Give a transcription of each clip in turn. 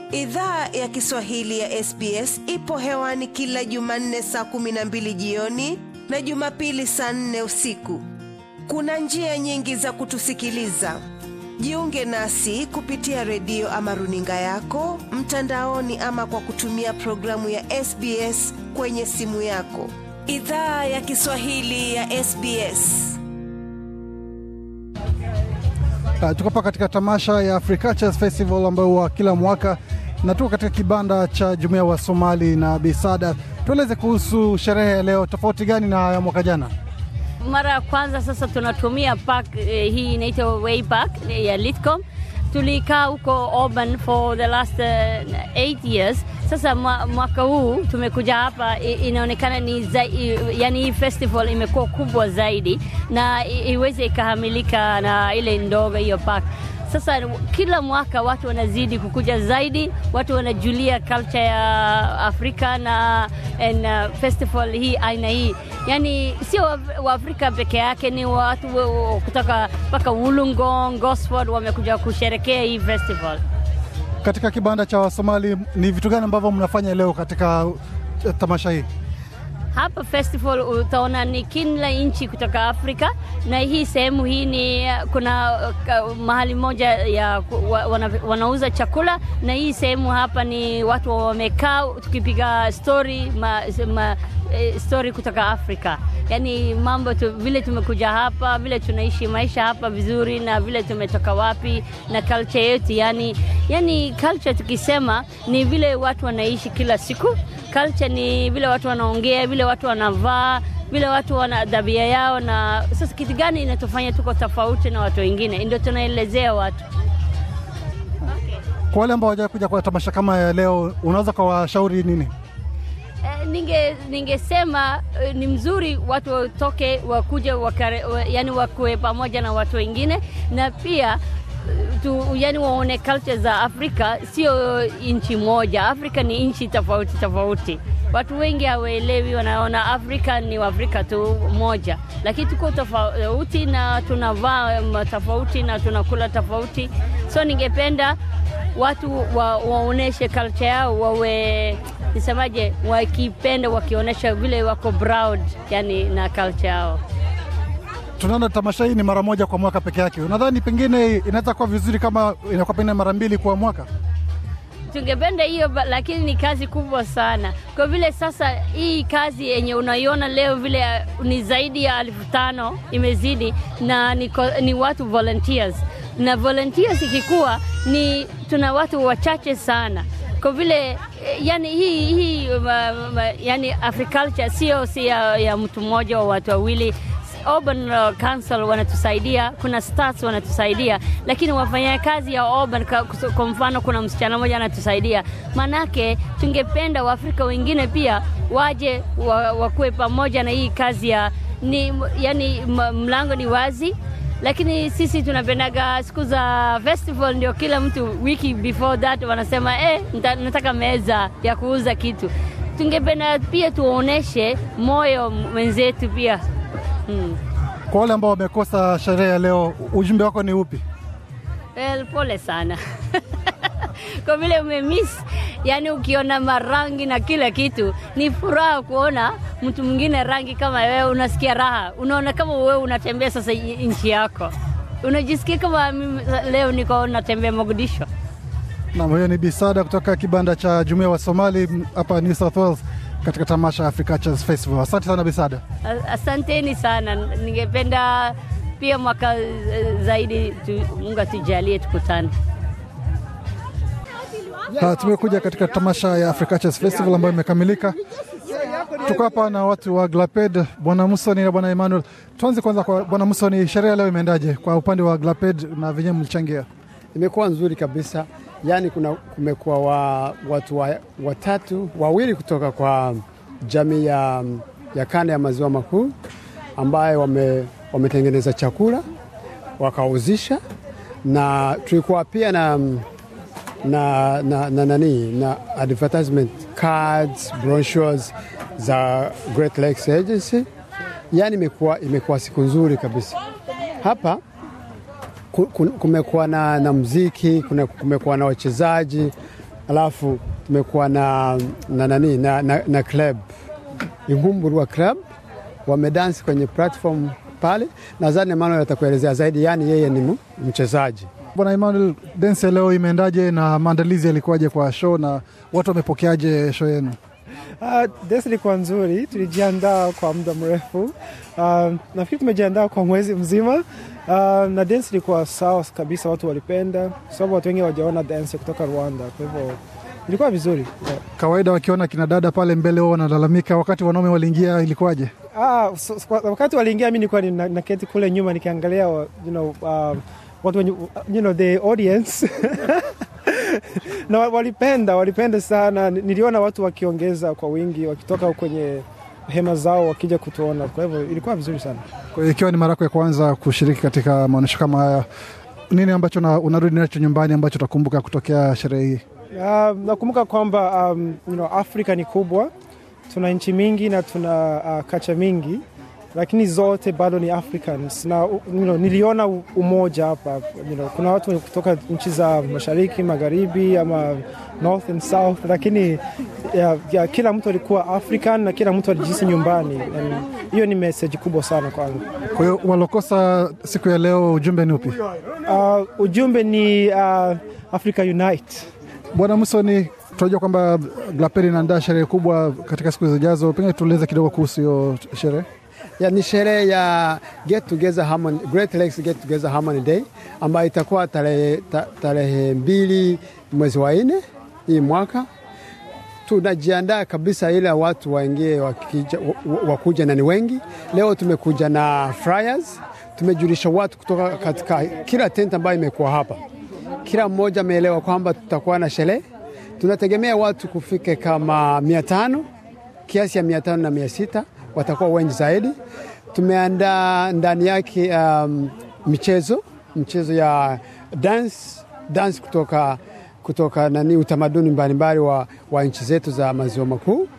Idhaa ya Kiswahili ya SBS ipo hewani kila Jumanne saa kumi na mbili jioni na Jumapili saa nne usiku. Kuna njia nyingi za kutusikiliza. Jiunge nasi kupitia redio ama runinga yako mtandaoni, ama kwa kutumia programu ya SBS kwenye simu yako. Idhaa ya Kiswahili ya SBS. Uh, tuko hapa katika tamasha ya Africatures Festival ambayo huwa kila mwaka na tuko katika kibanda cha jumuiya wa Somali na Bisada. Tueleze kuhusu sherehe ya leo, tofauti gani na ya mwaka jana? Mara ya kwanza sasa tunatumia park eh, hii inaitwa Way Park eh, ya Litcom. Tulikaa huko Auburn for the last uh, eight years. Sasa mwa, mwaka huu tumekuja hapa, i- inaonekana ni za, i, yani hii festival imekuwa kubwa zaidi na i- iweze ikahamilika na ile ndogo hiyo park. Sasa kila mwaka watu wanazidi kukuja zaidi, watu wanajulia culture ya Afrika na and, uh, festival hii aina hii, yani sio wa- Waafrika peke yake, ni watu wa- wa- kutoka mpaka Wollongong, Gosford wamekuja kusherekea hii festival. Katika kibanda cha Wasomali ni vitu gani ambavyo mnafanya leo katika uh, tamasha hii? Hapa festival utaona ni kila nchi kutoka Afrika, na hii sehemu hii ni kuna uh, mahali moja ya ku- wa- wana, wanauza chakula, na hii sehemu hapa ni watu wamekaa tukipiga story ma, ma, eh, story kutoka Afrika, yaani mambo tu, vile tumekuja hapa, vile tunaishi maisha hapa vizuri, na vile tumetoka wapi na culture yetu, yani yani culture tukisema ni vile watu wanaishi kila siku culture ni vile watu wanaongea, vile watu wanavaa, vile watu wana tabia yao, na sasa kitu gani inatufanya tuko tofauti na watu wengine, ndio tunaelezea watu. Kwa wale ambao hawajawahi kuja kwa tamasha kama ya leo, unaweza kuwashauri nini? Eh, ninge ningesema eh, ni mzuri watu watoke wakuje wakare, wa, yani wakuwe pamoja na watu wengine na pia eh, tu, yani waone culture za Afrika, sio nchi moja. Afrika ni nchi tofauti tofauti. Watu wengi hawaelewi, wanaona Afrika ni Waafrika tu moja, lakini tuko tofauti na tunavaa mm, tofauti na tunakula tofauti. So ningependa watu wa, waoneshe culture yao, wawe nisemaje, wakipenda wakionyesha vile wako proud yani na culture yao. Tunaona tamasha hii ni mara moja kwa mwaka peke yake. Unadhani pengine inaweza kuwa vizuri kama inakuwa pengine mara mbili kwa mwaka? Tungependa hiyo ba- lakini ni kazi kubwa sana, kwa vile sasa hii kazi yenye unaiona leo vile uh, ni zaidi ya elfu tano imezidi, na ni, ko- ni watu volunteers, na volunteers ikikuwa ni tuna watu wachache sana kwa vile eh, yani hii, hii ma, ma, yani agriculture sio si ya, ya mtu mmoja wa watu wawili Auburn uh, Council wanatusaidia, kuna stats wanatusaidia, lakini wafanyakazi ya Auburn ka- kwa mfano, kuna msichana mmoja anatusaidia. Manake tungependa Waafrika wengine pia waje wa, wakuwe pamoja na hii kazi ya ni, yani m- mlango ni wazi lakini sisi tunapendaga siku za festival, ndio kila mtu wiki before that wanasema eh, nita- nataka meza ya kuuza kitu. Tungependa pia tuoneshe moyo mwenzetu pia hmm. Kwa wale ambao wamekosa sherehe ya leo, ujumbe wako ni upi? Well, pole sana kwa vile umemiss, yani ukiona marangi na kila kitu, ni furaha kuona mtu mwingine rangi kama wewe, unasikia raha, unaona kama wewe unatembea sasa i- nchi yako, unajisikia kama mimi leo niko natembea Mogadishu. Nam, huyo ni Bisada kutoka kibanda cha jumuiya wa Somali m, hapa New South Wales katika tamasha ya Africatures Festival. Asante sana Bisada. A- Asanteni sana, ningependa pia mwaka eh, zaidi tu, Mungu atujalie tukutane. Ha, tumekuja katika tamasha ya Africatures Festival ambayo imekamilika. Tuko hapa na watu wa Glaped, bwana Musoni na bwana Emmanuel. Tuanze kwanza kwa bwana Musoni, sherehe leo imeendaje kwa upande wa Glaped na venyewe mlichangia? imekuwa nzuri kabisa. Yaani kuna kumekuwa wa, watu wa, watatu wawili kutoka kwa jamii ya, ya kanda ya maziwa makuu ambaye wame, wametengeneza chakula wakauzisha, na tulikuwa pia na na, na, na, nani na advertisement cards brochures za Great Lakes Agency. Yaani imekuwa imekuwa siku nzuri kabisa hapa ku- ku- kumekuwa na, na mziki, kuna- kumekuwa na wachezaji alafu tumekuwa na na nani na, na, na club Ingumburwa club wamedansi kwenye platform pale. Nadhani Emmanuel atakuelezea zaidi, yaani yeye ni mu- mchezaji. Bwana Emmanuel, densi ya leo imeendaje na maandalizi yalikuwaje kwa show na watu wamepokeaje show yenu? Uh, dance ilikuwa nzuri, tulijiandaa kwa muda mrefu. Uh, nafikiri tumejiandaa kwa mwezi mzima. Uh, na dance ilikuwa sawa kabisa, watu walipenda, sababu watu wengi hawajaona dance kutoka Rwanda, kwa hivyo ilikuwa vizuri yeah. Kawaida wakiona kina dada pale mbele wao wanalalamika, wakati wanaume waliingia ilikuwaje? Ah, so, so, wakati waliingia mi nilikuwa nina- naketi kule nyuma nikiangalia wa- you know, um, watu wenye, you know, the audience na wa- walipenda walipenda sana. Niliona watu wakiongeza kwa wingi wakitoka kwenye hema zao wakija kutuona, kwa hivyo ilikuwa vizuri sana. Kwa hiyo ikiwa ni mara yako ya kwanza kushiriki katika maonyesho kama haya, nini ambacho na, unarudi nacho nyumbani ambacho utakumbuka kutokea sherehe hii? Uh, nakumbuka kwamba um, you know, Afrika ni kubwa, tuna nchi mingi na tuna uh, kacha mingi, lakini zote bado ni Africans na you know, niliona u- umoja hapa you know, kuna watu kutoka nchi za mashariki, magharibi ama north and south, lakini ya, ya, kila mtu alikuwa African na kila mtu alijisi nyumbani. And Hiyo ni message kubwa sana kwangu. Kwa hiyo walokosa siku ya leo, ujumbe ni upi? Uh, ujumbe ni uh, Africa Unite. Bwana Musoni, tunajua kwamba Glaperi inaandaa sherehe kubwa katika siku zijazo, pengine tueleze kidogo kuhusu hiyo sherehe. Ya, ni sherehe ya Get Together Harmony, Great Lakes Get Together Harmony Day ambayo itakuwa tarehe ta, tarehe mbili mwezi wa nne hii mwaka. Tunajiandaa kabisa ili watu waingie wakija, wa- wa- wakuja na ni wengi. Leo tumekuja na flyers, tumejulisha watu kutoka katika kila tent ambayo imekuwa hapa. Kila mmoja ameelewa kwamba tutakuwa na sherehe. Tunategemea watu kufike kama mia tano kiasi ya mia tano na mia sita watakuwa wengi zaidi. Tumeandaa ndani yake um, michezo michezo ya dance, dance kutoka, kutoka nani utamaduni mbalimbali wa, wa nchi zetu za maziwa makuu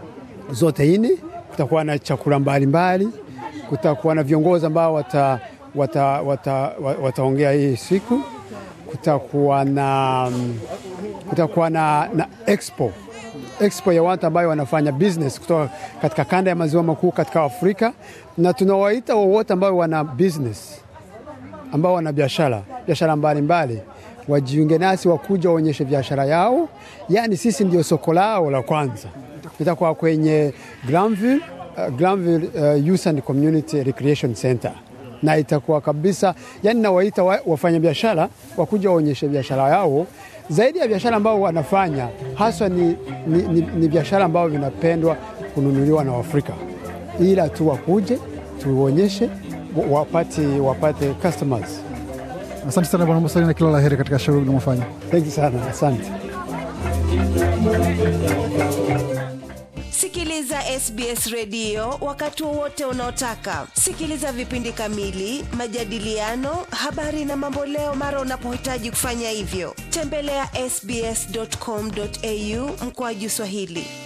zote nne. Kutakuwa na chakula mbalimbali, kutakuwa na viongozi ambao wata, wata, wata, wa- wataongea hii siku, kutakuwa na, mm, kutakuwa na, na expo expo ya watu ambayo wanafanya business kutoka katika kanda ya maziwa makuu katika Afrika, na tunawaita wowote ambao wana business ambao wana biashara biashara mbalimbali wajiunge nasi, wakuja waonyeshe biashara yao, yaani sisi ndio soko lao la kwanza. Itakuwa kwenye Granville, uh, Granville uh, Youth and Community Recreation Center na itakuwa kabisa, yani nawaita wa, wafanya biashara wakuja waonyeshe biashara yao. Zaidi ya biashara ambao wanafanya haswa ni, ni, ni, ni biashara ambao vinapendwa kununuliwa na Waafrika, ila tu wakuje tuonyeshe wa- wapate, wapate customers. Asante sana Bwana Musoni na kila la heri katika shughuli unamofanya. Thank you sana, asante. Sikiliza SBS redio wakati wowote unaotaka. Sikiliza vipindi kamili, majadiliano, habari na mamboleo mara unapohitaji kufanya hivyo. Tembelea ya sbs.com.au mkoaju Swahili.